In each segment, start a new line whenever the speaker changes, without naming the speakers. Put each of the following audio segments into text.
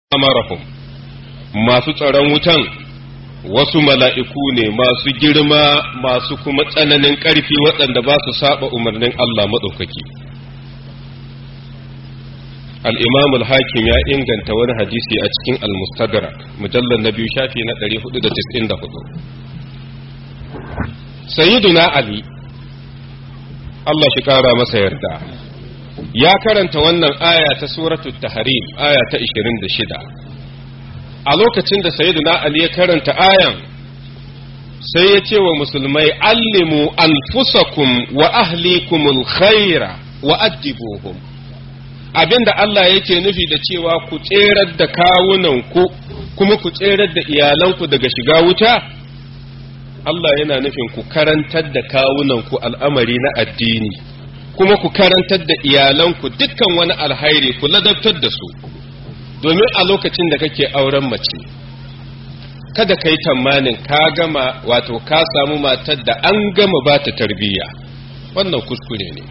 amarahum masu tsaron wutan wasu mala'iku ne masu girma masu kuma tsananin ƙarfi waɗanda ba su saba umarnin Allah maɗaukaki. Al'imam al-hakim ya inganta wani hadisi a cikin al-mustadrak mujallar na biyu shafi na 494. Sayyiduna Ali, Allah shi ƙara masa yarda, ya karanta wannan aya ta suratul tahrim aya ta 26. a lokacin da sayyiduna Ali ya karanta ayan sai ya ce wa musulmai allimu anfusakum wa ahlikumul khaira wa addibuhum abinda Allah yake nufi da cewa ku tserar da kawunanku kuma ku tserar da iyalanku daga shiga wuta Allah yana nufin ku karantar da kawunanku al'amari na addini kuma ku karantar da iyalanku dukkan wani alhairi ku ladabtar da su domin a lokacin da kake auren mace kada ka yi tamanin ka gama wato ka samu matar da an gama ba ta tarbiyya wannan kuskure ne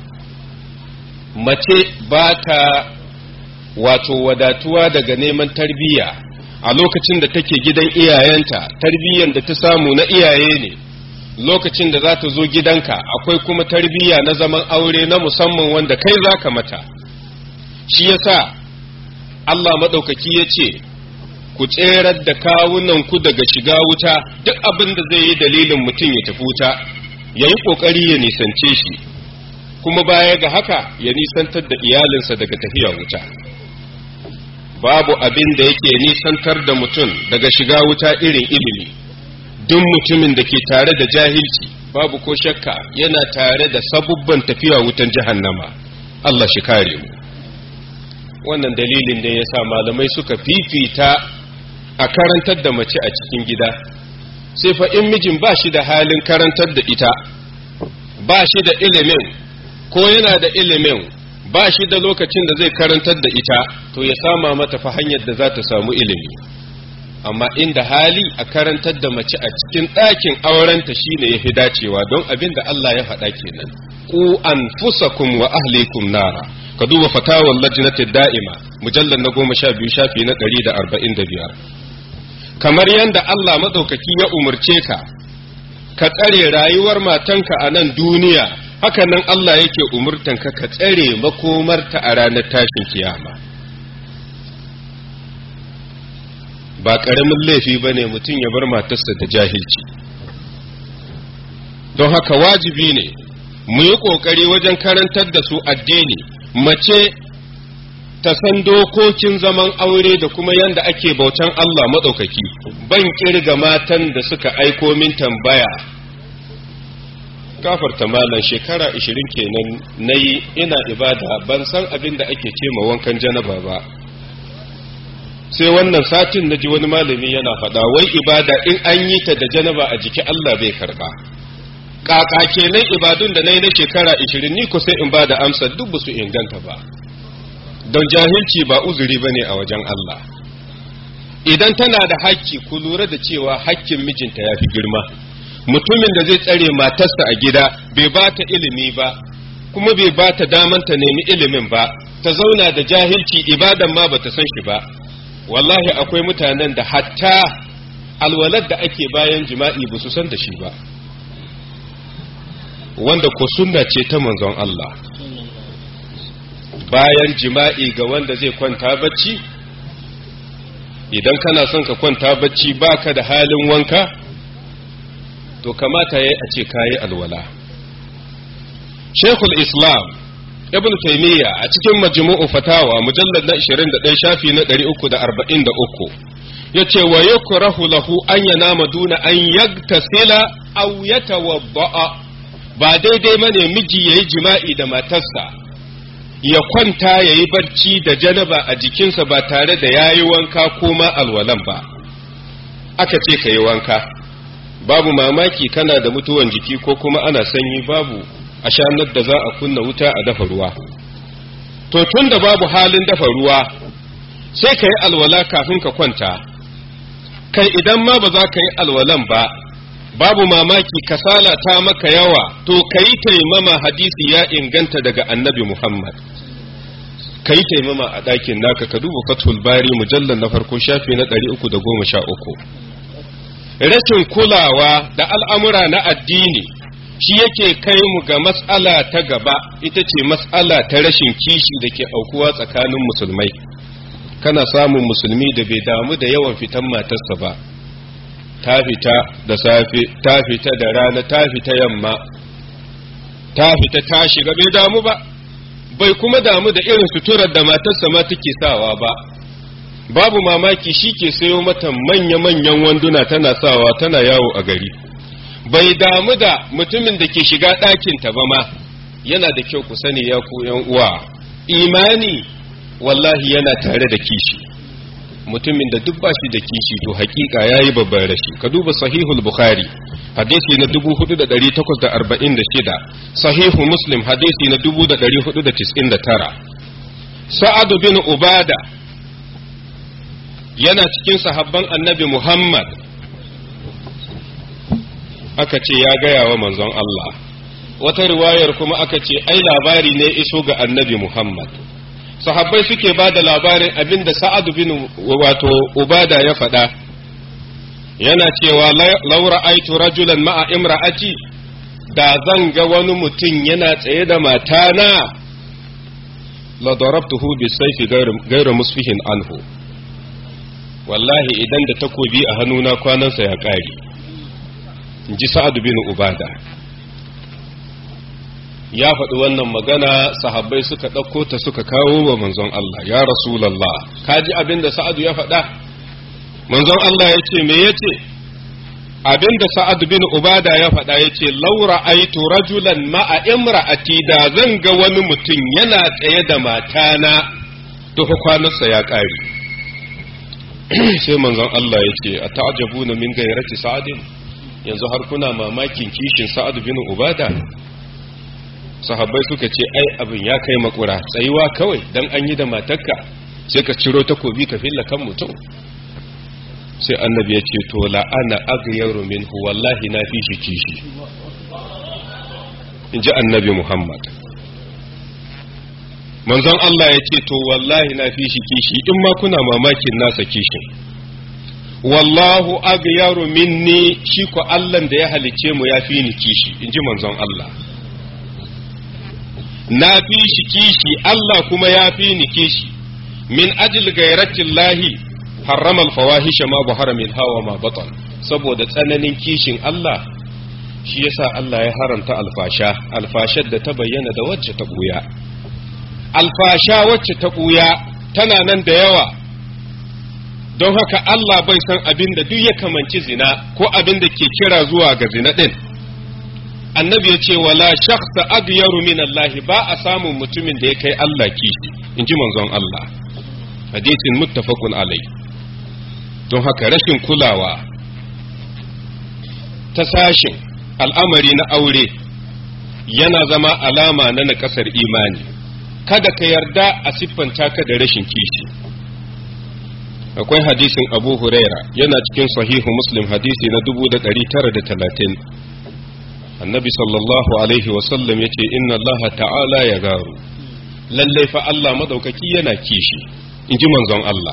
mace ba ta wato wadatuwa daga neman tarbiyya a lokacin da take gidan iyayenta tarbiyyan da ta samu na iyaye ne lokacin da za ta zo gidanka akwai kuma tarbiyya na zaman aure na musamman wanda kai za ka mata shi yasa Allah maɗaukaki ya ce, Ku tserar da kawunanku daga shiga wuta duk abin da zai yi dalilin mutum ya tafi wuta, ya yi ƙoƙari ya nisance shi, kuma baya ga haka ya nisantar da iyalinsa daga tafiya wuta. Babu abin da yake nisantar da mutum daga shiga wuta irin ilimi, duk mutumin da ke tare da jahilci, babu ko shakka yana tare da sabubban tafiya wutan jahannama. Allah shi kare mu. wannan dalilin da ya sa malamai suka fifita a karantar da mace a cikin gida sai fa in mijin ba shi da halin karantar da ita ba shi da ilimin ko yana da ilimin ba shi da lokacin da zai karantar da ita to ya sama mata fa hanyar da za ta samu ilimi amma inda hali a karantar da mace a cikin ɗakin aurenta shine ya fi dacewa don abin da Allah ya faɗa kenan ku anfusakum wa ahlikum nara ka duba fatawar lajnati da'ima mujallar na goma sha biyu shafi na ɗari da arba'in da biyar kamar yadda Allah maɗaukaki ya umarce ka ka tsare rayuwar matanka a nan duniya haka nan Allah yake umurtanka ka tsare makomarta a ranar tashin kiyama ba ƙaramin laifi ba ne mutum ya bar matarsa da jahilci don haka wajibi ne mu yi ƙoƙari wajen karantar da su addini mace ta san dokokin zaman aure da kuma yadda ake bautan Allah maɗaukaki ban ƙirga matan da suka aiko min tambaya gafarta malam shekara ishirin kenan na yi ina ibada ban san abin da ake ce ma wankan janaba ba sai wannan satin na ji wani malami yana faɗa wai ibada in an yi ta da janaba a jiki Allah bai karɓa kaka kenan ibadun da na yi na shekara ishirin ni ko sai in ba da amsa duk su inganta ba don jahilci ba uzuri ba ne a wajen Allah idan tana da hakki ku lura da cewa hakkin mijinta ya fi girma mutumin da zai tsare matarsa a gida bai ba ta ilimi ba kuma bai ba ta daman ta nemi ilimin ba ta zauna da jahilci ibadan ma bata san shi ba wallahi akwai mutanen da hatta alwalar da ake bayan jima'i ba su san da shi ba wanda ko sunna ce ta manzon Allah bayan jima'i ga wanda zai kwanta bacci idan kana son ka kwanta bacci baka da halin wanka to kamata yayi a ce kayi alwala Sheikhul Islam Ibn Taymiyyah a cikin Majmu'u Fatawa mujallad na 21 shafi na 343 yace wa yukrahu lahu an yanama duna an yagtasila aw yatawadda'a ba daidai mane miji yayi jima'i da matarsa ya kwanta yayi barci da janaba a jikinsa ba tare da yayi wanka ko ma alwalan ba aka ce ka yi wanka babu mamaki kana da mutuwan jiki ko kuma ana sanyi babu a shanar da za a kunna wuta a dafa ruwa to tun da babu halin dafa ruwa sai ka yi alwala kafin ka kwanta kai idan ma ba za ka yi alwalan ba babu mamaki kasala ta maka yawa to ka yi taimama hadisi ya inganta daga annabi muhammad ka yi taimama a ɗakin naka ka duba fathul bari mujallar na farko shafi na 313 rashin kulawa da al'amura na addini shi yake kai mu ga matsala ta gaba ita ce matsala ta rashin kishi da ke aukuwa tsakanin musulmai kana samun musulmi da bai damu da yawan fitan matarsa ba ta fita da safe ta fita da rana ta fita yamma ta fita ta shiga bai damu ba bai kuma damu da irin suturar da matarsa ma take sawa ba babu mamaki shi ke sayo mata manya-manyan wanduna tana sawa tana yawo a gari bai damu da mutumin da ke shiga ɗakinta ba ma yana da kyau ku sani ya ku uwa imani wallahi yana tare da kishi mutumin da duk ba shi da kishi to hakika ya yi babban rashi ka duba sahihul bukhari hadisi na 4846 sahihu muslim hadisi na 4499 sa'adu bin ubada yana cikin sahabban annabi muhammad aka ce ya gaya wa manzon Allah wata riwayar kuma aka ce ai labari ne iso ga annabi muhammad sahabbai suke ba da labarin abin da sa'adu bin wato ubada ya faɗa yana cewa laura aitu rajulan ma'a imra'ati da zan ga wani mutum yana tsaye da matana la darabtuhu bi sayfi ghayra musfihin anhu wallahi idan da takobi a hannuna kwanansa ya ƙare in ji sa'adu bin ubada ya faɗi wannan magana sahabbai suka ɗauko ta suka kawo wa manzon Allah ya rasulallah ka ji abin da sa'adu ya faɗa manzon Allah ya ce me ya ce abin da sa'adu bin ubada ya faɗa ya ce laura aitu rajulan ma'a imra'ati da zan ga wani mutum yana tsaye da matana to kwanarsa ya ƙare sai manzon Allah ya ce a ta'ajabuna min gairati sa'adin yanzu har kuna mamakin kishin sa'adu bin ubada sahabbai suka ce ai abin ya kai makura tsayuwa kawai dan an yi da matarka sai ka ciro takobi ka filla kan mutum sai annabi ya ce to la'ana aghyaru minhu wallahi na fi shi kishi in ji annabi muhammad manzon Allah ya ce to wallahi na fi shi kishi in ma kuna mamakin nasa kishin wallahu aghyaru minni shi ko Allah da ya halice mu ya fi ni kishi in ji manzon Allah na fi shi kishi Allah kuma ya fi ni kishi min ajil gairatin lahi harrama alfawahisha ma buhara min hawa ma batan saboda tsananin kishin Allah shi yasa Allah ya haramta alfasha alfashar da ta bayyana da wacce ta buya alfasha wacce ta buya tana nan da yawa don haka Allah bai san abin da duk ya kamanci zina ko abin da ke kira zuwa ga zina din annabi ya ce wala shakhsa aghyaru min Allah ba a samun mutumin da ya kai Allah kishi in ji manzon Allah hadisin muttafaqun alai don haka rashin kulawa ta sashin al'amari na aure yana zama alama na nakasar imani kada ka yarda a siffanta ka da rashin kishi akwai hadisin abu huraira yana cikin sahihu muslim hadisi na 1930 annabi sallallahu alaihi wasallam ya ce inna allaha ta'ala ya garu lallai fa Allah madaukaki yana kishi in ji manzon Allah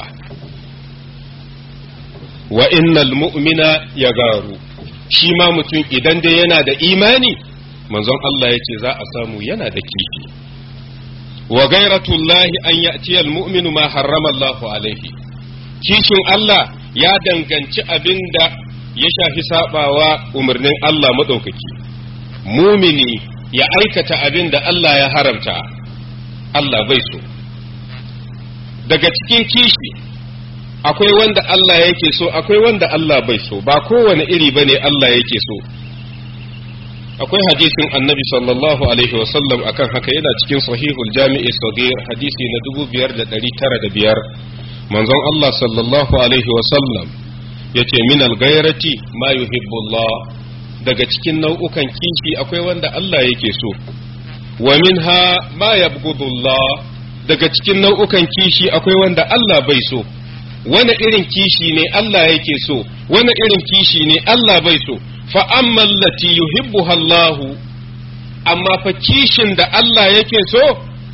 wa innal mu'mina ya garu shi ma mutum idan dai yana da imani manzon Allah ya ce za a samu yana da kishi wa gairatullahi an ya'ti al-mu'minu ma harrama Allahu alaihi kishin Allah ya danganci abin da ya shafi sabawa umarnin Allah madaukaki mumini ya aikata abin da Allah ya haramta Allah bai so daga cikin kishi akwai wanda Allah yake so akwai wanda Allah bai so ba kowane iri bane Allah yake so akwai hadisin annabi sallallahu alaihi wasallam akan haka yana cikin sahihul jami'i sagir hadisi na 5905 manzon Allah sallallahu alaihi wasallam yace min al-ghayrati ma yuhibbu Allah daga cikin nau'ukan kishi akwai wanda Allah yake so wa minha ma yabghudullah daga cikin nau'ukan kishi akwai wanda Allah bai so wani irin kishi ne Allah yake so wani irin kishi ne Allah bai so fa amma allati yuhibbuha Allah amma fa kishin da Allah yake so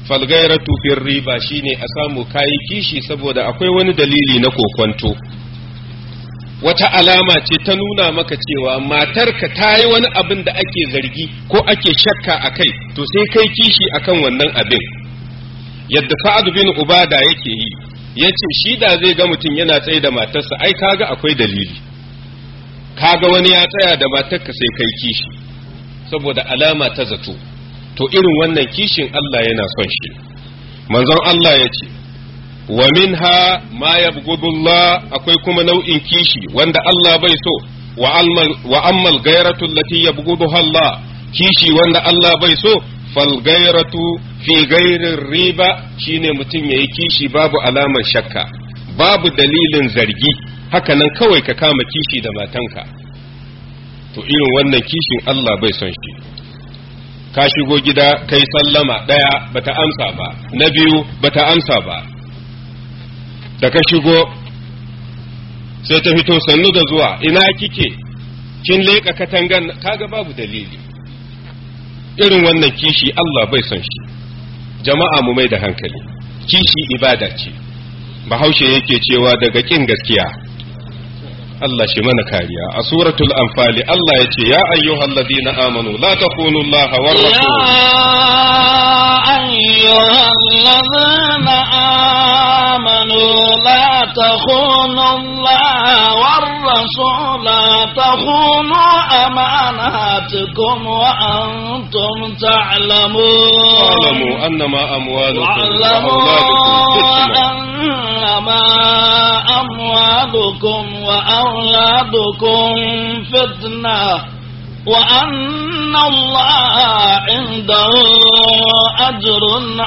falgairatu fir riba shine a samu kayi kishi saboda akwai wani dalili na kokwanto wata alama ce ta nuna maka cewa matarka ta yi wani abin da ake zargi ko ake shakka a kai to sai kai kishi akan wannan abin yadda sa'ad bin ubada yake yi ya ce shi da zai ga mutum yana tsaye da matarsa ai kaga akwai dalili kaga wani ya tsaya da matarka sai kai kishi saboda alama ta zato to irin wannan kishin Allah yana son shi manzon Allah ya ce wa minha ma yabghudullah akwai kuma nau'in kishi wanda Allah bai so wa ammal gairatu allati yabghuduha Allah kishi wanda Allah bai so fal gairatu fi gairin riba shine mutum yayi kishi babu alamar shakka babu dalilin zargi haka nan kawai ka kama kishi da matanka to irin wannan kishin Allah bai son shi ka shigo gida kai sallama ɗaya bata amsa ba na biyu bata amsa ba da ka shigo sai ta fito sannu da zuwa ina kike kin leƙa katangan kaga babu dalili irin wannan kishi Allah bai son shi jama'a mu mai da hankali kishi ibada ce bahaushe yake cewa daga kin gaskiya Allah shi mana kariya a suratul anfali Allah ya ce ya ayyuhal ladina amanu la takunu Allah wa rasul
يا أيها الذين آمنوا لا تخونوا الله والرسول تخونوا أماناتكم وأنتم تعلمون
واعلموا أنما أموالكم
واعلموا
وأولادكم فتنة
أنما أموالكم وأولادكم فتنة وأن الله عنده أجر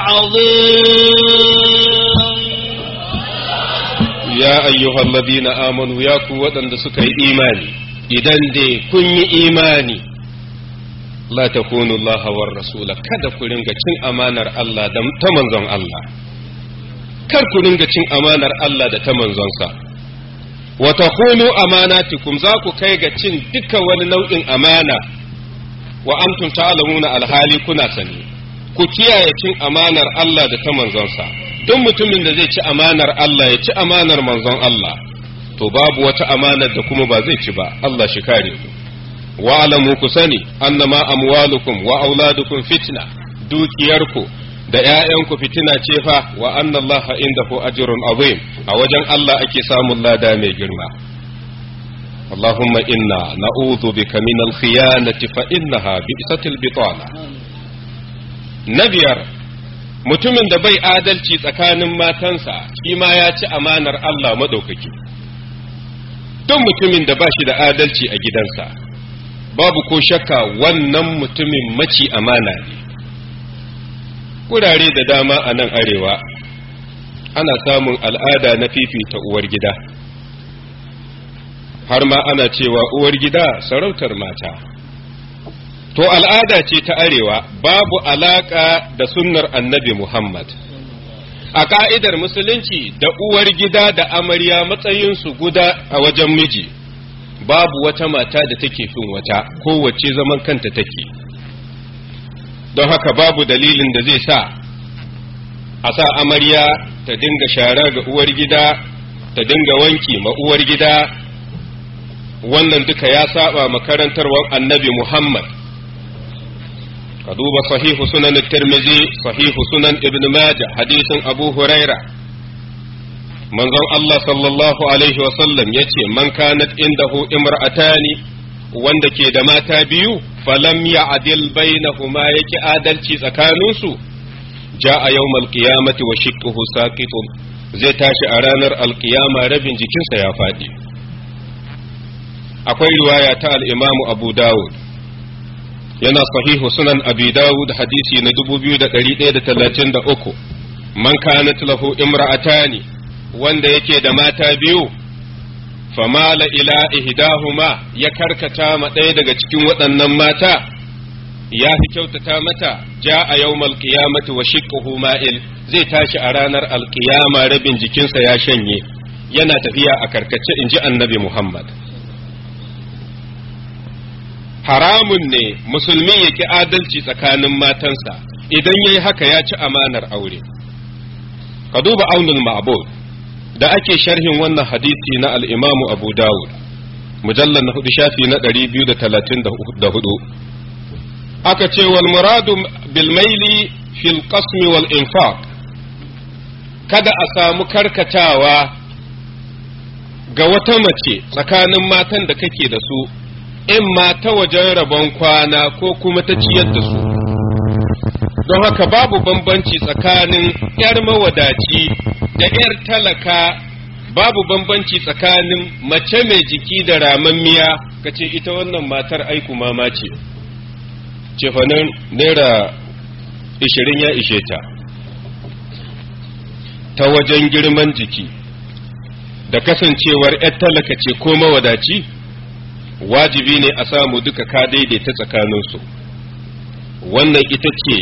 عظيم
ya ayyuhal ladina amanu ya ku waɗanda suka yi imani idan dai kun yi imani la takunu Allah war rasula kada ku ringa cin amanar Allah da ta manzon Allah kar ku ringa cin amanar Allah da ta manzonsa wa takunu amanatikum za ku kai ga cin duka wani nau'in amana wa antum ta'lamuna alhali kuna sani ku kiyaye cin amanar Allah da ta manzonsa duk mutumin da zai ci amanar Allah ya ci amanar manzon Allah to babu wata amanar da kuma ba zai ci ba Allah shi kare ku wa alamu ku sani annama amwalukum wa auladukum fitna dukiyarku da ƴaƴanku fitina ce fa wa anna Allah indahu ajrun azim a wajen Allah ake samun lada mai girma اللهم إنا نعوذ بك من الخيانة فإنها بئست البطانة نبيار mutumin da bai adalci tsakanin matansa shi ma ya ci amanar Allah maɗaukaki duk mutumin da ba shi da adalci a gidansa babu ko shakka wannan mutumin maci amana ne wurare da dama a nan arewa ana samun al'ada na fifita uwar gida har ma ana cewa uwar gida sarautar mata to al'ada ce ta arewa babu alaka da sunnar annabi Muhammad a ka'idar musulunci da uwar gida da amarya matsayinsu guda a wajen miji babu wata mata da take fin wata kowace zaman kanta take don haka babu dalilin da zai sa a sa amarya ta dinga shara ga uwar gida ta dinga wanki ma uwar gida wannan duka ya saba makarantarwar annabi Muhammad ka duba sahihu sunan tirmizi sahihu sunan ibn majah hadisin abu huraira manzon Allah sallallahu alaihi wasallam ya ce man kanat indahu imra'atani wanda ke da mata biyu falam ya'dil bainahuma yake adalci tsakaninsu ja'a yawmal qiyamati wa shiqquhu saqitun zai tashi a ranar alkiyama rabin jikinsa ya faɗi akwai riwaya ta al-imamu abu dawud yana sahihu sunan abi dawud hadisi na 2133 man kanat lahu imra'atani wanda yake da mata biyu famala ila ihdahuma ya karkata ma ɗaya daga cikin waɗannan mata ya fi kyautata mata ja a yawmal qiyamati wa shiqquhu ma'il zai tashi a ranar alqiyama rabin jikinsa ya shanye yana tafiya a karkace inji annabi Muhammad haramun ne musulmi ya ki adalci tsakanin matansa idan yayi haka ya ci amanar aure ka duba aunul ma'bud da ake sharhin wannan hadisi na al-imamu abu dawud mujallar na hudu shafi na 234 aka ce wal muradu bil maili fil qasmi wal infaq kada a samu karkatawa ga wata mace tsakanin matan da kake da su in ma ta wajen rabon kwana ko kuma ta ciyar da su don haka babu bambanci tsakanin 'yar mawadaci da 'yar talaka babu bambanci tsakanin mace mai jiki da ramammiya ka ce ita wannan matar aiku mama ce cefanen naira ishirin ya ishe ta ta wajen girman jiki da kasancewar 'yar talaka ce ko mawadaci wajibi ne a samu duka ka daidaita tsakaninsu wannan ita ce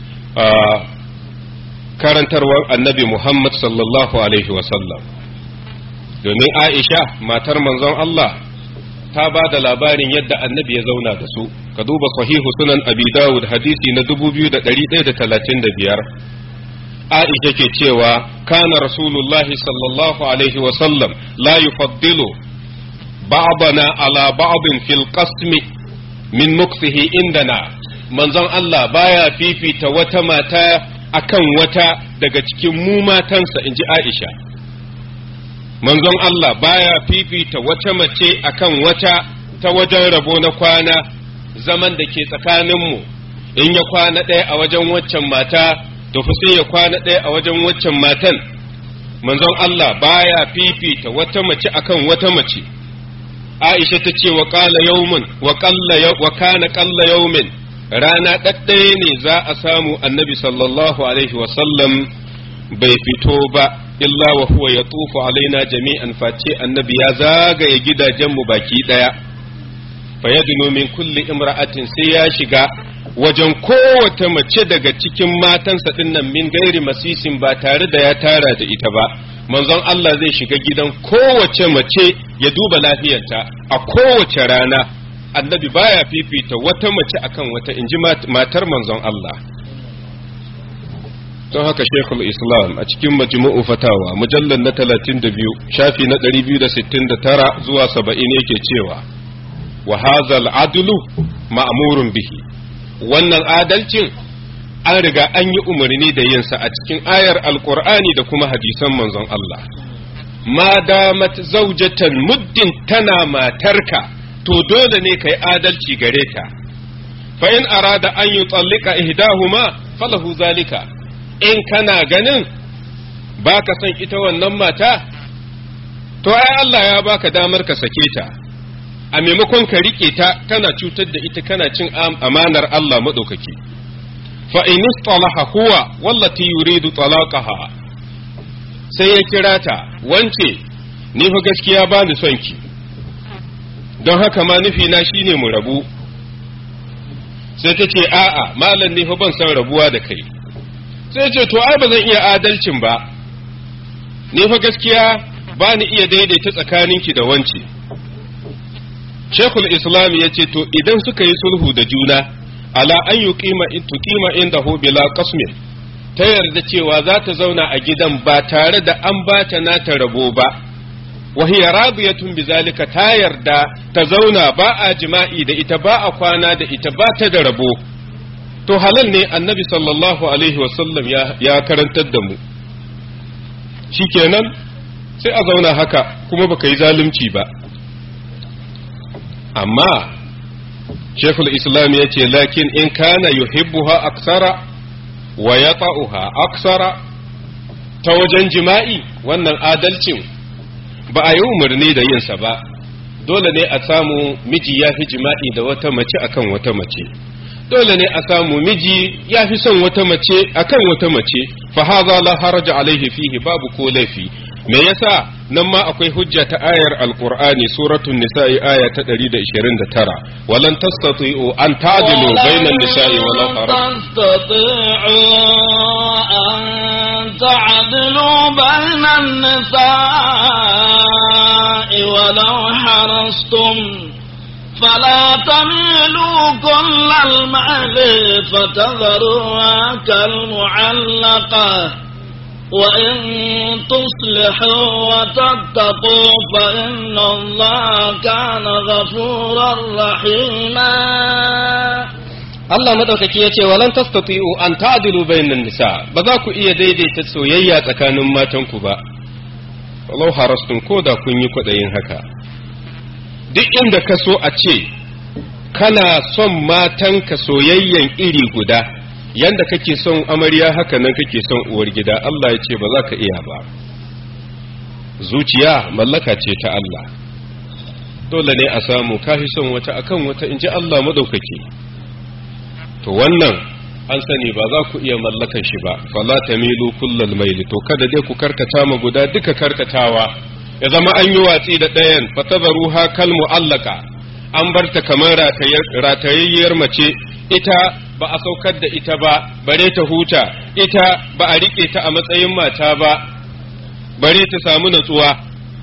karantarwar annabi Muhammad sallallahu Alaihi wasallam domin Aisha matar manzon Allah ta ba da labarin yadda annabi ya zauna da su ka duba sahihu sunan abi dawud hadisi na 2135 Aisha ke cewa kana rasulullahi sallallahu alaihi wasallam la yufaddilu ba'dana ala ba'din fil qasmi min muksihi indana manzon Allah baya fifita wata mata akan wata daga cikin mu matansa in ji Aisha. Manzon Allah baya fifita wata mace akan wata ta wajen rabo na kwana zaman da ke tsakaninmu in ya kwana ɗaya a wajen waccan mata to fi sai ya kwana ɗaya a wajen waccan matan. Manzon Allah baya fifita wata mace akan wata mace. Aisha ta ce wa ƙala yaumin wa kana ƙalla yaumin rana ɗaɗɗaya ne za a samu annabi sallallahu alaihi wasallam bai fito ba illa wa huwa ya tufu alaina jami'an face annabi ya zagaye gidajenmu baki ɗaya fa yadnu min kulli imra'atin sai ya shiga wajen kowace mace daga cikin matansa dinnan min gairi masisin ba tare da ya tara da ita ba manzon Allah zai shiga gidan kowace mace ya duba lafiyarta a kowace rana annabi baya fifita wata mace akan wata in ji matar manzon Allah don haka shekul islam a cikin majmu'u fatawa mujallar na 32 shafi na 269 zuwa 70 yake cewa wa hazal adlu ma'murun bihi wannan adalcin an riga an yi umarni da yinsa a cikin ayar alkur'ani da kuma hadisan manzon Allah ma damat zaujatan muddin tana matarka to dole ne kai adalci gare ta fa in arada an yi tsallika ihdahuma falahu zalika in kana ganin baka son ita wannan mata to ai Allah ya baka damar ka sake ta a maimakon ka rike ta kana cutar da ita kana cin amanar Allah madaukaki fa in istalaha huwa wallati yuridu talaqaha sai ya kira ta wance ni fa gaskiya ba ni son ki don haka ma nufi na shine mu rabu sai ta ce a'a malam ne fa ban san rabuwa da kai sai ce to ai ba zan iya adalcin ba ni fa gaskiya ba ni iya daidaita tsakaninki da wance Shekul Islam ya ce to idan suka yi sulhu da juna ala an yi tuqima inda hu bila qasmin ta yarda cewa za ta zauna a gidan ba tare da an ba ta nata rabo ba wa hiya radiyatun bizalika ta yarda ta zauna ba a jima'i da ita ba a kwana da ita ba ta da rabo to halal ne annabi sallallahu alaihi wasallam ya, ya karantar da mu shikenan sai a zauna haka kuma baka yi zalunci ba amma shekul islam ya ce lakin in kana yuhibbuha aksara wa yata'uha aksara ta wajen jima'i wannan adalcin ba a yi umarni da yinsa ba dole ne a samu miji ya fi jima'i da wata mace akan wata mace dole ne a samu miji ya fi son wata mace akan wata mace fa hadha la haraja alaihi fihi babu ko laifi me yasa nan ma akwai hujja ta ayar alqur'ani suratul nisa'i aya ta 129 walan tastati'u an ta'dilu bainan nisa'i walau
tastati'u an ta'dilu bainan nisa'i walau harastum فلا تميلوا كل المال فتذروها كالمعلقة وإن تصلحوا وتتقوا فإن الله كان غفورا رحيما
Allah madaukaki ya ce walan tastati'u an ta'dilu bainan nisa ba za ku iya daidaita soyayya tsakanin matanku ba walau harastun ko da kun yi kwaɗayin haka duk inda ka so a ce kana son matanka soyayyan iri guda yanda kake son amarya haka nan kake son uwar gida Allah ya ce ba za ka iya ba zuciya mallaka ce ta Allah dole ne a samu kafi son wata akan wata in ji Allah madaukaki to wannan an sani ba za ku iya mallakan shi ba fala tamilu kullal maili to kada dai ku karkata ma guda duka karkatawa ya zama an yi watsi da ɗayan fatazaruha kal mu'allaka an bar ta kamar ratayayyar mace ita ba a saukar da ita ba bare ta huta ita ba a rike ta a matsayin mata ba bare ta samu natsuwa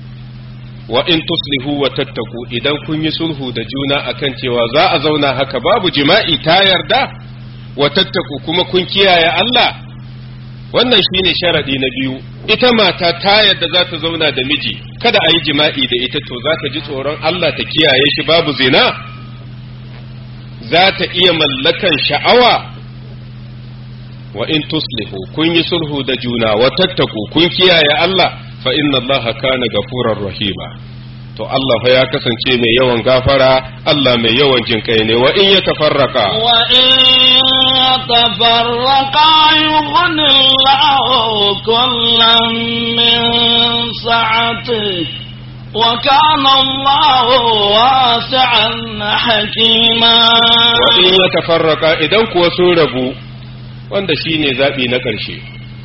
wa in tuslihu wa tattaku idan kun yi sulhu da juna akan cewa za a zauna haka babu jima'i ta yarda wa tattaku kuma kun kiyaye Allah wannan shine sharadi na biyu ita mata ta yarda za ta zauna da miji kada a yi jima'i da ita to za ta ji tsoron Allah ta kiyaye shi babu zina za ta iya mallakan sha'awa wa in tuslihu kun yi sulhu da juna wa tattaku kun kiyaye Allah fa inna Allah kana gafurar rahima to Allah fa ya kasance mai yawan gafara Allah mai yawan jinkai ne wa in ya tafarraka
wa in tafarraka yughni Allah kullam min sa'ati wa kana Allah wasi'an hakima
wa in ya tafarraka idan kuwa sun rabu wanda shine zabi na ƙarshe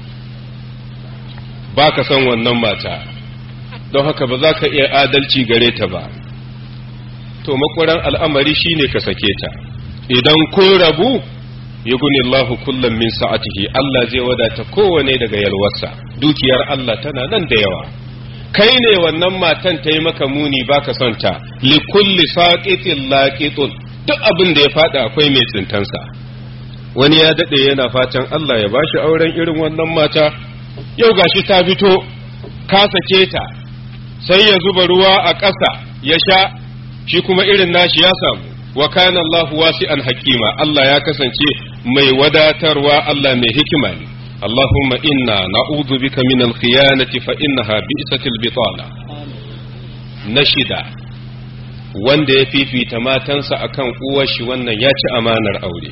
ba ka son wannan mata don haka ba za ka iya adalci gare ta ba to makwaran al'amari shine ka sake ta idan kun rabu yuguni Allahu kullum min sa'atihi Allah zai wadata kowane daga yalwarsa dukiyar Allah tana nan da yawa kai ne wannan matan ta yi maka muni baka son ta li kulli saqitin laqitun duk abin da ya fada akwai mai tsintansa wani ya dade yana fatan Allah ya bashi auren irin wannan mata yau gashi ta fito ka sake ta sai ya zuba ruwa a ƙasa ya sha shi kuma irin nashi ya samu wa kana Allah wasi'an hakima Allah ya kasance mai wadatarwa Allah mai hikima ne Allahumma inna na'udhu bika min al-khiyanati fa innaha bi'satil bitala na shida wanda ya fifita matansa akan uwar shi wannan ya ci amanar aure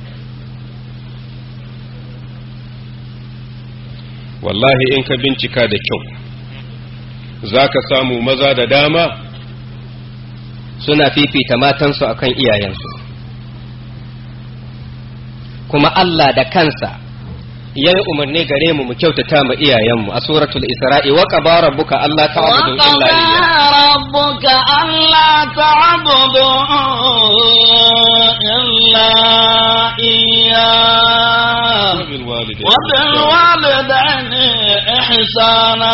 wallahi in ka bincika da kyau za ka samu maza da dama
suna fifita matansu akan iyayensu kuma Allah da kansa ya yi umarni gare mu mu kyautata ma iyayenmu a suratul isra'i wa qaba rabbuka alla ta'budu illa iyyah
rabbuka alla ta'budu illa iyyah wa bil walidayni ihsana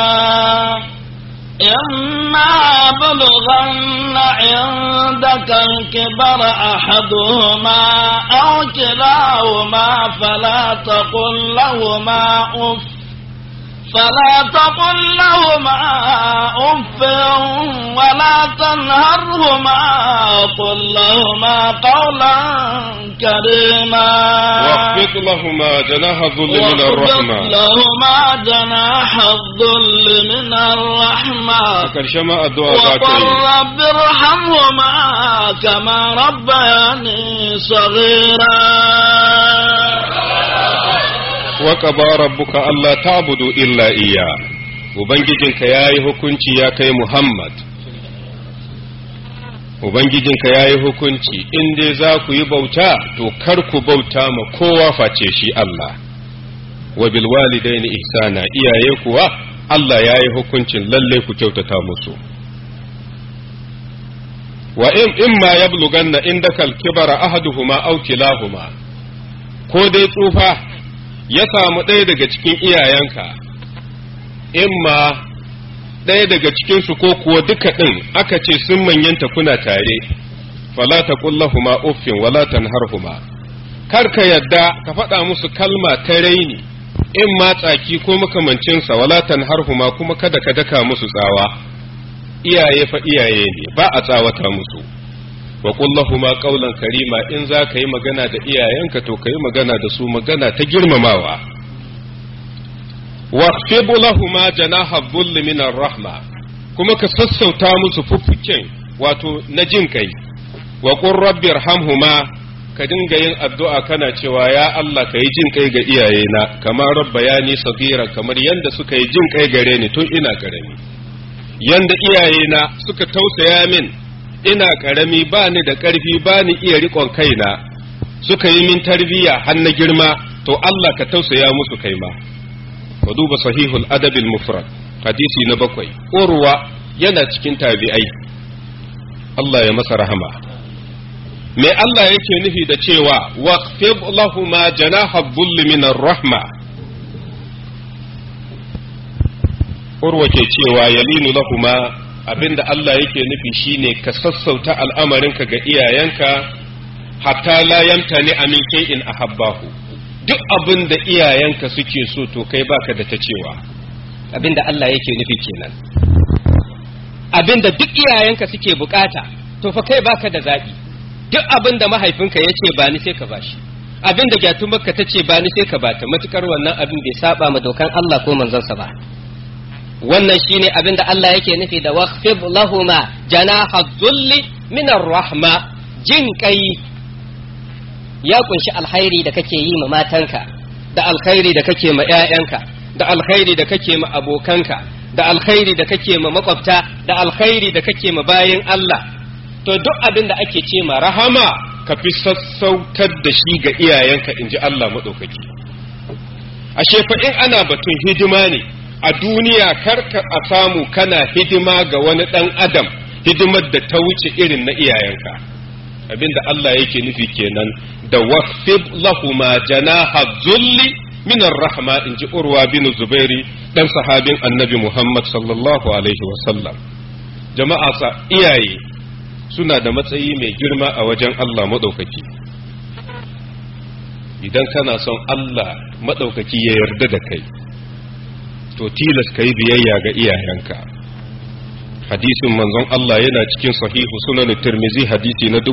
إما بلغن عندك الكبر أحدهما أو كلاهما فلا تقل لهما أف فلا تقل لهما أف ولا تنهرهما قل لهما قولا كريما
واخفض لهما جناح الذل من
واخفض
الرحمة
لهما جناح الذل من الرحمة
karshe ma addu'a za ka
وقل
yi
رب ارحمهما كما ربياني صغيرا
wa qaba rabbuka alla ta'budu illa iya ubangijinka yayi hukunci ya kai Muhammad ubangijinka yayi hukunci in dai za ku yi bauta to kar ku bauta ma kowa face shi Allah wa bil walidaini ihsana iyaye kuwa Allah yayi hukuncin lalle ku kyautata musu wa in imma yablughanna indaka al-kibara ahaduhuma aw kilahuma ko dai tsufa ya samu ɗaya daga cikin iyayenka imma ɗaya daga cikinsu ko kuwa duka ɗin aka ce sun manyanta kuna tare fala taqul lahumu uffin wala tanharhuma kar ka yadda ka faɗa musu kalma ta raini in ma tsaki ko makamancinsa wala tanharhuma kuma kada ka daka musu tsawa iyaye fa iyaye ne ba a tsawata musu wa kullahuma qawlan karima in za ka yi magana da iyayenka to ka yi magana da su magana ta girmamawa waqfib lahuma janaha dhulli min rahma kuma ka sassauta musu fuffuken wato na jin kai wa qur rabbi irhamhuma ka dinga yin addu'a kana cewa ya Allah ka yi jin kai ga iyayena kamar rabbayani sagira kamar yanda suka yi jin kai gare ni tun ina karami yanda iyayena suka tausaya min ina karami ba ni da ƙarfi ba ni iya riƙon kaina suka yi min tarbiyya har na girma to Allah ka tausaya musu kai ma ka duba sahihul adabil mufrad hadisi na bakwai urwa yana cikin tabi'ai Allah ya masa rahama me Allah yake nufi da cewa waqfib lahuma janaha dhulli min rahma urwa ke cewa yalinu lahuma abinda Allah yake nufi shine ka sassauta al'amarinka ga iyayenka hatta la yamtani amin shay'in ahabbahu duk abin da iyayenka suke so to kai baka da ta cewa
abinda Allah yake nufi kenan abinda duk iyayenka suke bukata to fa kai baka da zabi duk abinda mahaifinka ya ce ba ni sai ka bashi abinda gyatumarka ta ce ba ni sai ka bata matukar wannan abin bai saba ma dokan Allah ko manzonsa ba wannan shine abinda Allah yake nufi da waqfib lahuma janaha dhulli min rahma jin kai ya kunshi alkhairi da kake yi ma matanka da alkhairi da kake ma ƴaƴanka da alkhairi da kake ma abokanka da alkhairi da kake ma makwabta da alkhairi da kake ma bayin Allah to duk abin da ake ce ma
rahama ka fi sassautar da shi ga iyayenka in ji Allah maɗaukaki ashe fa in ana batun hidima ne a duniya karka a samu kana hidima ga wani ɗan adam hidimar da ta wuce irin na iyayenka abinda Allah yake nufi kenan da waqfib lahuma janaha zulli min rahma in ji urwa bin zubairi dan sahabin annabi Muhammad sallallahu alaihi wasallam jama'a sa iyaye suna da matsayi mai girma a wajen Allah maɗaukaki idan kana son Allah maɗaukaki ya yarda da kai to tilas ka yi biyayya ga iyayenka hadisin manzon Allah yana cikin sahihu sunan tirmizi hadisi na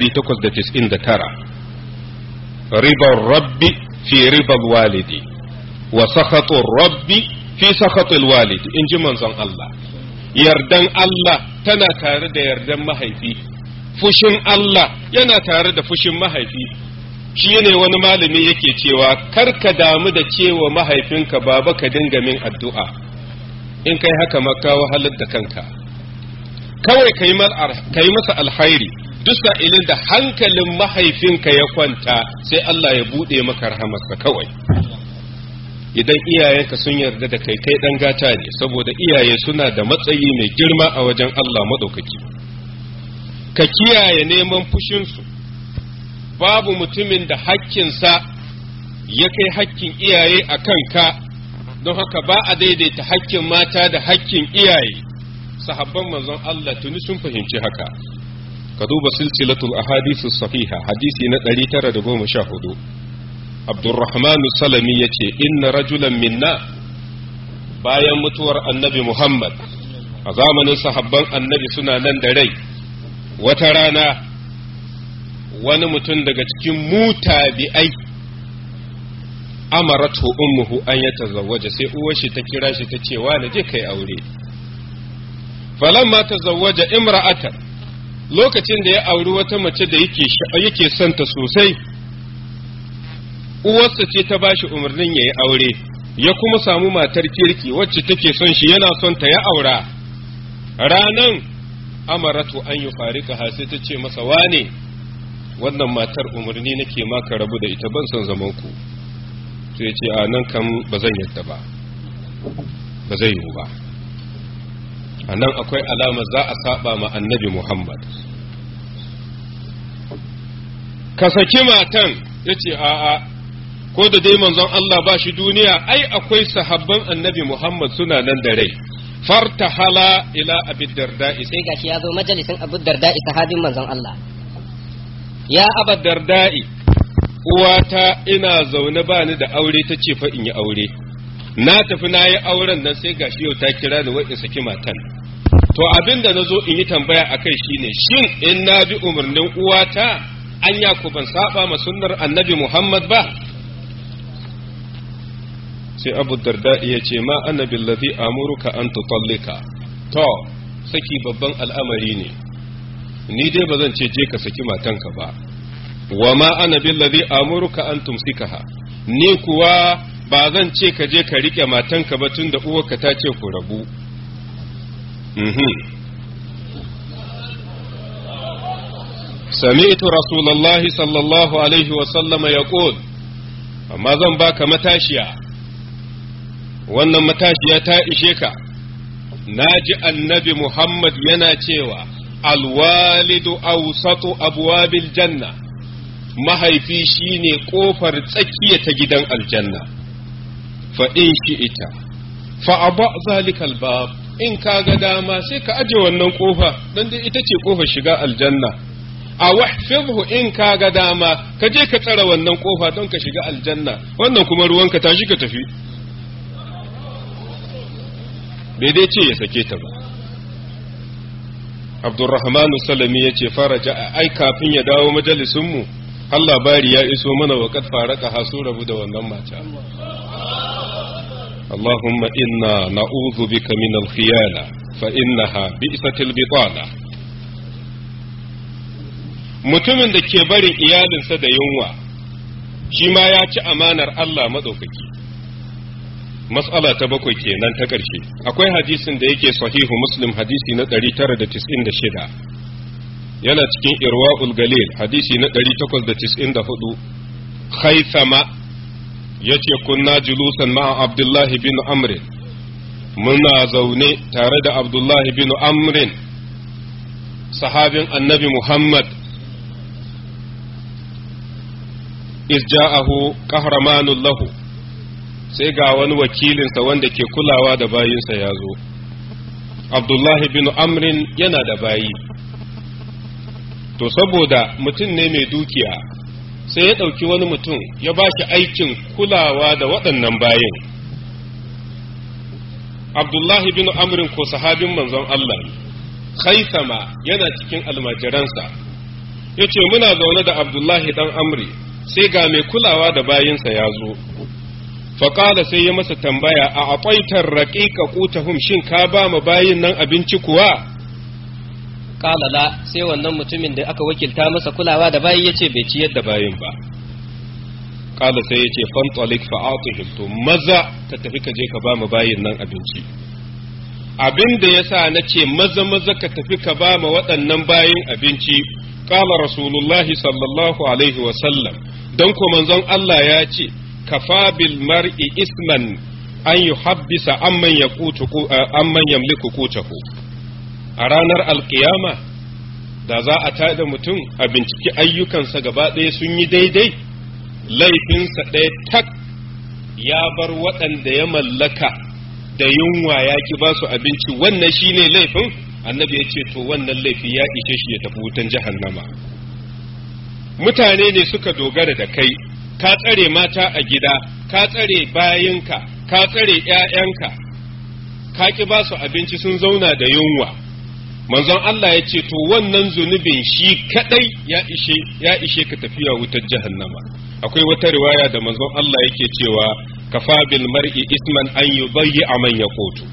1899 ribar rabbi fi ribar walidi wa sakhatun rabbi fi sakhatul walidi in ji manzon Allah yardan Allah tana tare da yardan mahaifi fushin Allah yana tare da fushin mahaifi shi ne wani malami yake cewa kar ka damu da cewa mahaifinka baba ka dinga min addu'a in kai haka maka wahalar da kanka kawai ka yi masa alhairi duk sa'ilin da hankalin mahaifinka ya kwanta sai Allah ya buɗe maka rahamarsa kawai idan iyayenka sun yarda da kai kai dan gata ne saboda iyaye suna da matsayi mai girma a wajen Allah maɗaukaki ka kiyaye neman fushinsu babu mutumin da hakkinsa ya kai hakkin iyaye a kanka don haka ba a daidaita hakkin mata da hakkin iyaye sahabban manzon Allah tuni sun fahimci haka ka duba silsilatul ahadisu sahiha hadisi na 914 Abdurrahmanu Salami ya ce, Inna rajulan minna bayan mutuwar annabi Muhammad, a zamanin sahabban annabi suna nan da rai, wata rana wani mutum daga cikin mutabi'ai amaratu ummuhu an ya tazawwaja sai uwar shi ta kira shi ta ce wa je kai aure. Falamma tazawwaja imra'atan lokacin da ya auri wata mace da yake santa sosai. uwarsa ce ta bashi umarnin ya yi aure ya kuma samu matar kirki wacce take son shi yana son ta ya aura ranan amaratu an yi farika ha sai ta ce masa wane wannan matar umarni nake maka rabu da ita ban son zaman ku sai ce a nan kan ba zan yadda ba ba zai yiwu ba a nan akwai alama za a saba ma annabi muhammad ka saki matan ya ce a'a ko da dai manzon Allah ba shi duniya ai akwai sahabban annabi Muhammad suna nan da rai fartahala ila abi darda'i
sai gashi ya zo majalisin abu darda'i sahabin manzon Allah ya aba
darda'i uwata ina zaune ba ni da aure ta ce fa in yi aure na tafi na yi auren nan sai gashi yau ta kira ni wai in saki matan to abin da na zo in yi tambaya a kai shine shin in na bi umarnin uwata anya ku ban saba ma sunnar annabi muhammad ba sai abu darda ya ce ma annabi ladhi amuruka an tutallika to saki babban al'amari ne ni dai ba zan ce je ka saki matanka ba wa ma ana billazi amuruka an tumsikaha ni kuwa ba zan ce ka je ka rike matanka ba tunda uwarka ta ce ku rabu sami'tu rasulullahi sallallahu alaihi wa sallama yaqul amma zan baka matashiya wannan matashiya ta ishe ka naji annabi muhammad yana cewa alwalidu awsatu abwabil janna mahaifi shine kofar tsakiya ta gidan aljanna fa in shi ita fa aba zalikal bab in ka ga dama sai ka aje wannan kofa dan dai ita ce kofar shiga aljanna a wahfizhu in ka ga dama ka je ka tsara wannan kofa don ka shiga aljanna wannan kuma ruwanka tashi ka tafi bai dai ce ya sake ta ba abdurrahmanu salami ya ce faraja ai kafin ya dawo majalisunmu har labari ya iso mana wa kad faraka hasu rabu da wannan mata اللهم إنا نعوذ بك من الخيانة فإنها بئست البطانة mutumin da ke barin iyalinsa da yunwa shi ma ya ci amanar Allah maɗaukaki mas'ala ta bakwai kenan ta ƙarshe akwai hadisin da yake sahihu muslim hadisi na 996 yana cikin irwa'ul galil hadisi na 894 haithama ya ce kunna julusan ma'a abdullahi bin amrin muna zaune tare da abdullahi bin amrin sahabin annabi muhammad isja'ahu qahramanul lahu sai ga wani wakilinsa wanda ke kulawa da bayinsa ya zo abdullahi bin amrin yana da bayi to saboda mutum ne mai dukiya sai ya ɗauki wani mutum ya ba shi aikin kulawa da waɗannan bayin abdullahi bin amrin ko sahabin manzon Allah khaisama yana cikin almajiransa ya ce muna zaune da abdullahi ɗan amri sai ga mai kulawa da bayinsa ya zo faƙala sai ya masa tambaya a aƙwaitar raƙiƙa ƙutahum shin ka ba ma bayin nan abinci kuwa
qala la sai wannan mutumin da aka wakilta masa kulawa da bayi yace bai ciyar da
bayin ba ƙala sai ya ce fantalik fa'atihim to maza ka tafi ka je ka ba ma bayin nan abinci abin da yasa na ce maza maza ka tafi ka ba ma waɗannan bayin abinci ƙala rasulullahi sallallahu alaihi wa sallam don ko manzon Allah ya ce kafa bil mar'i isman an yuhabbisa amman yaqutu amman yamliku qutahu a ranar alkiyama da za a tada mutum a binciki ayyukansa gaba ɗaya sun yi daidai laifinsa ɗaya tak ya bar waɗanda ya mallaka da yunwa ya ki ba su abinci wannan shine laifin annabi ya ce to wannan laifi ya ishe shi ya tafi wutan jahannama mutane ne suka dogara da kai ka tsare mata a gida ka tsare bayinka ka tsare ‘ya'yanka ka ki ba su abinci sun zauna da yunwa manzon Allah ya ce to wannan zunubin shi kadai ya ishe ya ishe ka tafiya wutar jahannama akwai wata riwaya da manzon Allah yake cewa kafa bil mar'i isman an yubayyi man yaqutu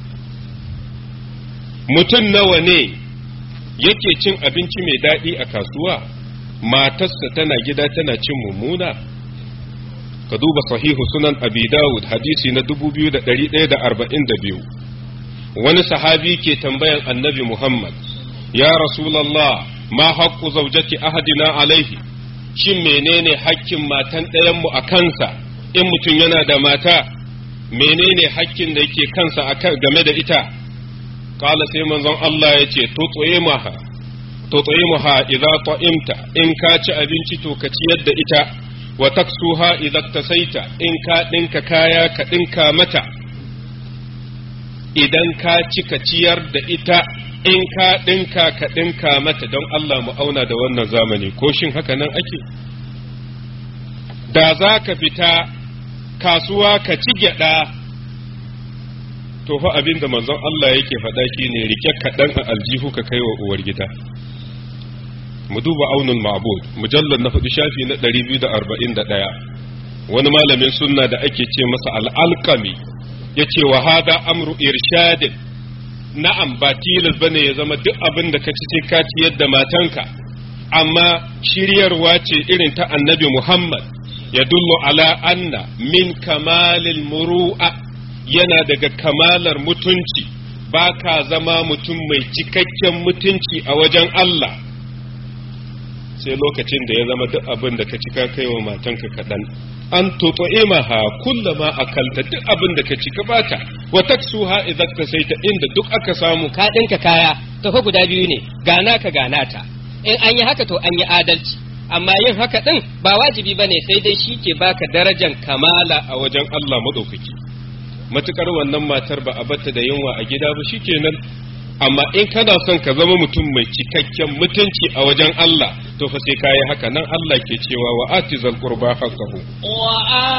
mutum nawa ne yake cin abinci mai daɗi a kasuwa matarsa tana gida tana cin mummuna ka duba sahihu sunan abi dawud hadisi na 2142 wani sahabi ke tambayan annabi muhammad ya rasulallah ma haqqu zawjati ahadina alaihi shin menene hakkin matan ɗayanmu a kansa in mutum yana da mata menene hakkin da yake kansa game da ita kala sai manzon Allah ya ce tut'imaha tut'imaha idza ta'imta in ka ci abinci to ka ciyar da ita wa taksuha idza tasaita in ka dinka kaya ka dinka mata idan ka ci ka ciyar da ita in ka ɗinka ka ɗinka mata don Allah mu auna da wannan zamani ko shin haka nan ake da za ka fita kasuwa ka ci gyaɗa to fa abin da manzon Allah yake faɗa shine rike kaɗan a aljihu ka kai wa uwar gida mu duba aunul ma'bud mujallar na faɗi shafi na 241 wani malamin sunna da ake ce masa al'alƙami ya ce wa hada amru irshadin na'am ba tilas bane ya zama duk abin da ka ci sai ka ciyar da matanka amma shiryarwa ce irin ta annabi Muhammad ya dullu ala anna min kamalil muru'a yana daga kamalar mutunci ba ka zama mutum mai cikakken mutunci a wajen Allah sai lokacin da ya zama duk abin da ka ci ka kai wa matanka kaɗan an toto imaha kullama akalta duk abin da ka ci ka bata wa taksuha idan ka saita inda duk aka samu
ka ɗinka kaya to fa guda biyu ne gana ka gana ta in an yi haka to an yi adalci amma yin haka ɗin ba wajibi bane sai dai shi ke baka darajan kamala
a wajen Allah madaukaki matukar wannan matar ba a batta da yunwa a gida ba shikenan amma in kana son ka zama mutum mai cikakken mutunci a wajen Allah to fa sai kayi haka nan Allah ke cewa wa atizal qurba haqqahu
wa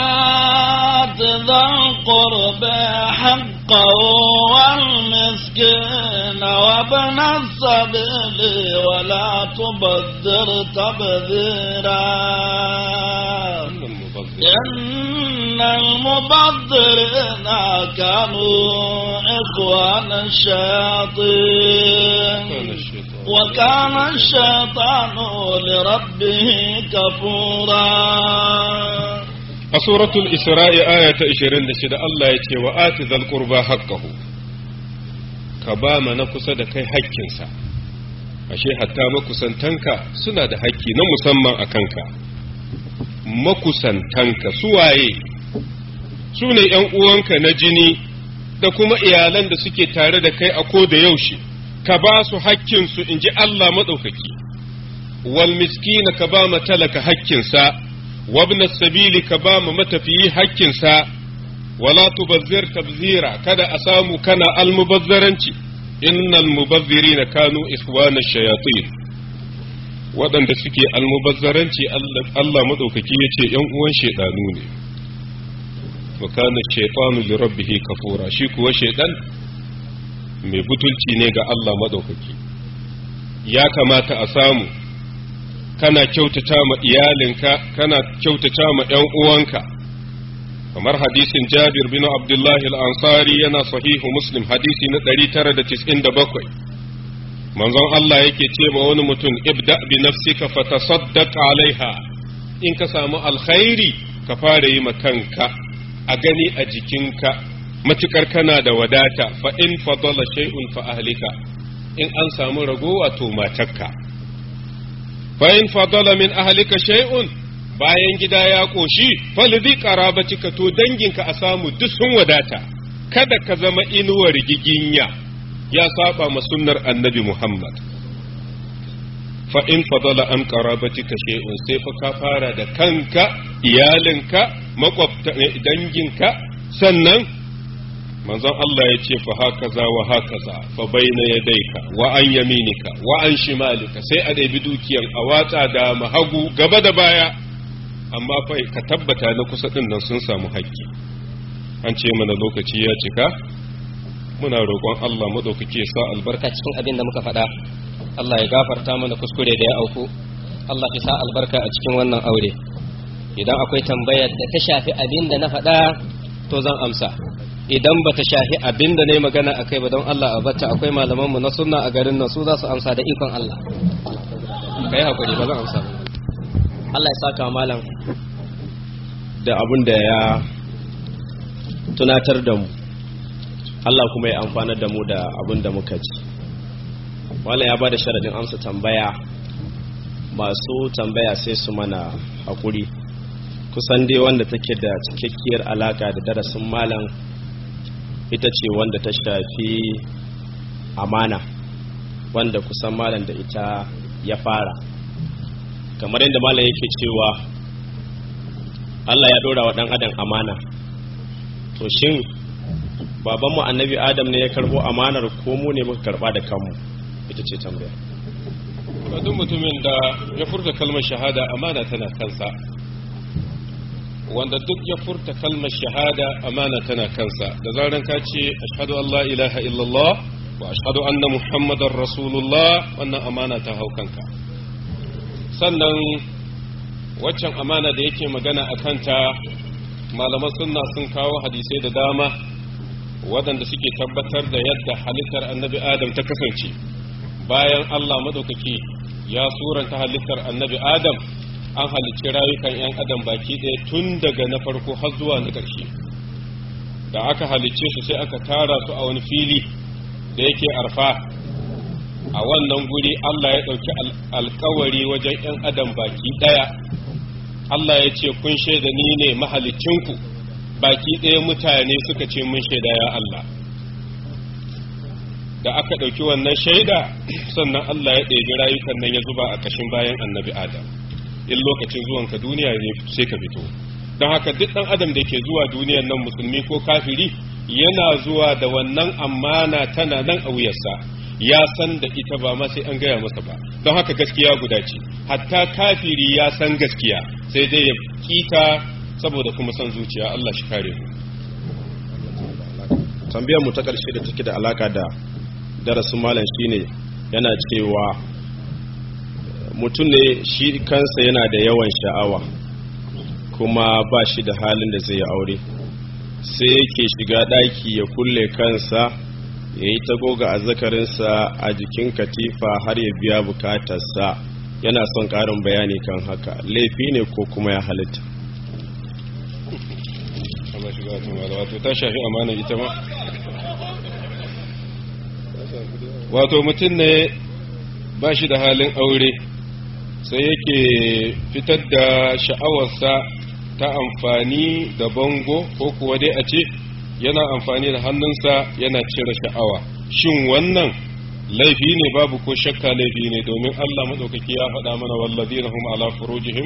atizal qurba haqqahu wal miskin wa ibn as-sabil wa la tubadhir tabdhira إن المبذرين كانوا إخوان الشياطين وكان الشيطان لربه كفورا
سورة الإسراء آية 26 الله يتي وآت ذا القربى حقه كباما نكسد كي حكينسا ashe hatta makusantanka suna da hakki na musamman a kanka makusantanka suwaye su ne ‘yan uwanka na jini da kuma iyalan da suke tare da kai a ko da yaushe ka ba su hakkinsu in ji Allah maɗaukaki wal miskina ka ba talaka hakkinsa wabna sabili ka ba ma matafiyi hakkinsa wala tubazzir tabzira kada a samu kana almubazzaranci innal mubazzirina kanu ikhwana shayatin waɗanda suke almubazzaranci Allah maɗaukaki ya ce ‘yan uwan shaidanu ne wa kana shaitanu li rabbihi kafura shi kuwa shaidan mai butulci ne ga Allah maɗaukaki ya kamata a samu kana kyautata ma iyalinka kana kyautata ma ‘yan uwanka kamar hadisin jabir bin abdullahi al-ansari yana sahihu muslim hadisi na 997 manzon Allah yake ce ma wani mutum ibda bi nafsika fatasaddaq alaiha in ka samu alkhairi ka fara yi ma kanka a gani a jikinka matukar kana da wadata fa in fadala shay'un fa ahlika in an samu ragowa to matarka fa in fadala min ahlika shay'un bayan gida ya koshi falidhi qarabatika to danginka a samu duk sun wadata kada ka zama inuwar giginya ya saba ma sunnar annabi Muhammad fa in fadala an qarabatika shay'un sai fa ka fara da kanka iyalinka makwabta danginka sannan manzon Allah ya ce fa hakaza wa hakaza fa baina yadayka wa an yaminika wa an shimalika sai a ɗebi dukiyan a watsa da mahagu gaba da baya amma fa ka tabbata na kusa din nan sun samu haƙƙi an ce mana lokaci ya cika muna roƙon Allah maɗaukaki ya sa albarka
cikin abin da muka faɗa Allah ya gafarta mana kuskure da ya auku Allah ya sa albarka a cikin wannan aure idan akwai tambayar da ta shafi abin da na faɗa to zan amsa idan ba ta shafi abin da na yi magana a kai ba don Allah a bata akwai malamanmu na sunna a garin nan su za su amsa da ikon Allah ka yi haƙuri ba zan amsa ba Allah ya saka malam
da abin da ya tunatar da mu Allah kuma ya amfanar da mu da abin da muka ji malam ya ba da sharadin amsa tambaya masu tambaya sai su mana haƙuri kusan dai wanda take da cikakkiyar alaka da darasin malam ita ce wanda ta shafi amana wanda kusan malam da ita ya fara kamar yadda malam yake cewa Allah ya ɗora wa ɗan adam amana to shin babanmu annabi adam ne ya karbo amanar ko mu ne muka karba da kanmu ita ce tambaya
duk mutumin da ya furta kalmar shahada amana tana kansa wanda duk ya furta kalmar shahada amana tana kansa da zaran ka ce ashhadu an la ilaha illallah wa ashhadu anna muhammadar rasulullah wannan amana ta hau kanka sannan waccan amana da yake magana a kanta malaman sunna sun kawo hadisai da dama waɗanda suke tabbatar da yadda halittar annabi adam ta kasance bayan allah maɗaukaki ya suranta halittar annabi adam an halicci rayukan 'yan adam baki ɗaya tun daga na farko har zuwa na ƙarshe da aka halicce su sai aka tara su a wani fili da yake arfa a wannan guri Allah ya ɗauki alkawari wajen 'yan adam baki ɗaya Allah ya ce kun shaida ni ne mahalicinku baki ɗaya mutane suka ce mun shaida ya Allah da aka ɗauki wannan shaida sannan Allah ya ɗebi rayukan nan ya zuba a ƙashin bayan annabi Adam in lokacin zuwanka duniya ne sai ka fito don haka duk ɗan adam da ke zuwa duniyar nan musulmi ko kafiri yana zuwa da wannan amana tana nan a wuyarsa ya san da ita ba ma sai an gaya masa ba don haka gaskiya guda ce hatta kafiri ya san gaskiya sai dai ya kita saboda kuma san zuciya Allah shi kare mu
tambayar mu ta ƙarshe da take da alaka da darasin malam shine yana cewa mutum ne shi kansa yana da yawan sha'awa kuma ba shi da halin da zai yi aure sai yake shiga ɗaki ya kulle kansa ya yi ta goga azzakarinsa a jikin katifa har ya biya bukatarsa yana son ƙarin bayani kan haka laifi ne ko kuma ya halitta
wato ta shafi amana ita ma wato mutum ne ba shi da halin aure sai yake fitar da sha'awarsa ta amfani da bango ko kuwa dai a ce yana amfani da hannunsa yana cire sha'awa shin wannan laifi ne babu ko shakka laifi ne domin Allah madaukaki ya faɗa mana wallazina hum ala furujihim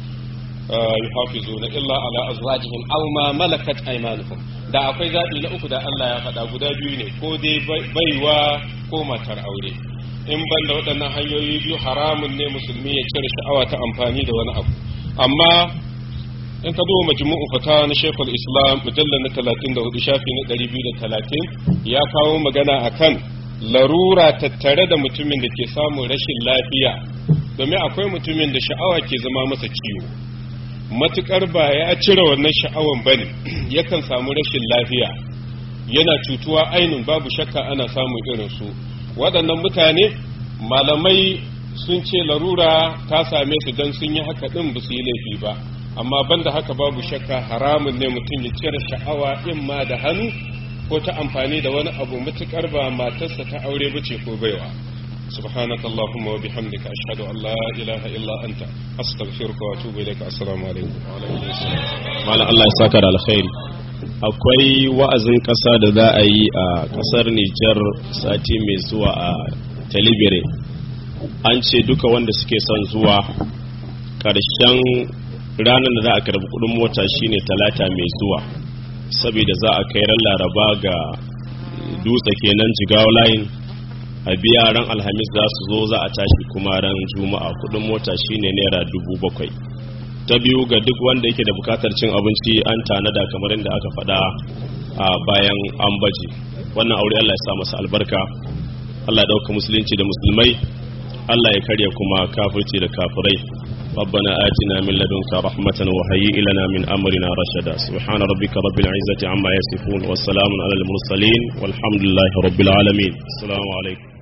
yuhafizuna illa ala azwajihim aw ma malakat aymanuhum da akwai zabi na uku da Allah ya faɗa guda biyu ne ko dai baiwa ko matar aure in ban da waɗannan hanyoyi biyu haramun ne musulmi ya cire sha'awa ta amfani da wani abu amma in ka duba majmu'u fata na Sheikhul Islam mujallal na 34 shafi na 230 ya kawo magana akan larura tattare da mutumin da ke samun rashin lafiya domin akwai mutumin da sha'awa ke zama masa ciwo matukar ba ya cire wannan sha'awan bane yakan samu rashin lafiya yana cutuwa ainun babu shakka ana samun irin su waɗannan mutane malamai sun ce larura ta same su don sun yi haka ɗin ba su yi laifi ba amma banda haka babu shakka haramun ne mutum ya cire sha'awa in ma da hannu ko ta amfani da wani abu matukar ba matarsa ta aure ba ce ko baiwa سبحانك اللهم وبحمدك أشهد أن لا إله إلا أنت أستغفرك وأتوب إليك السلام عليكم وعليكم السلام
malam Allah ya saka da alkhairi akwai wa'azin ƙasa da za a yi a ƙasar Nijar sati mai zuwa a Talibire an ce duka wanda suke son zuwa ƙarshen ranar da za a karbi kudin mota shine talata mai zuwa saboda za a kai ran laraba ga dutse kenan jigawa line a biya ran alhamis za su zo za a tashi kuma ran juma'a kudin mota shine naira dubu bakwai ta biyu ga duk wanda yake da bukatar cin abinci an tanada kamar yadda aka faɗa a bayan an baje wannan aure Allah ya sa masa albarka Allah ya ɗauka musulunci da musulmai Allah ya karya kuma kafirci da kafirai ربنا آتنا من لدنك رحمة وهيئ لنا من أمرنا رشدا سبحان ربك رب العزة عما يصفون والسلام على المرسلين والحمد لله رب العالمين السلام عليكم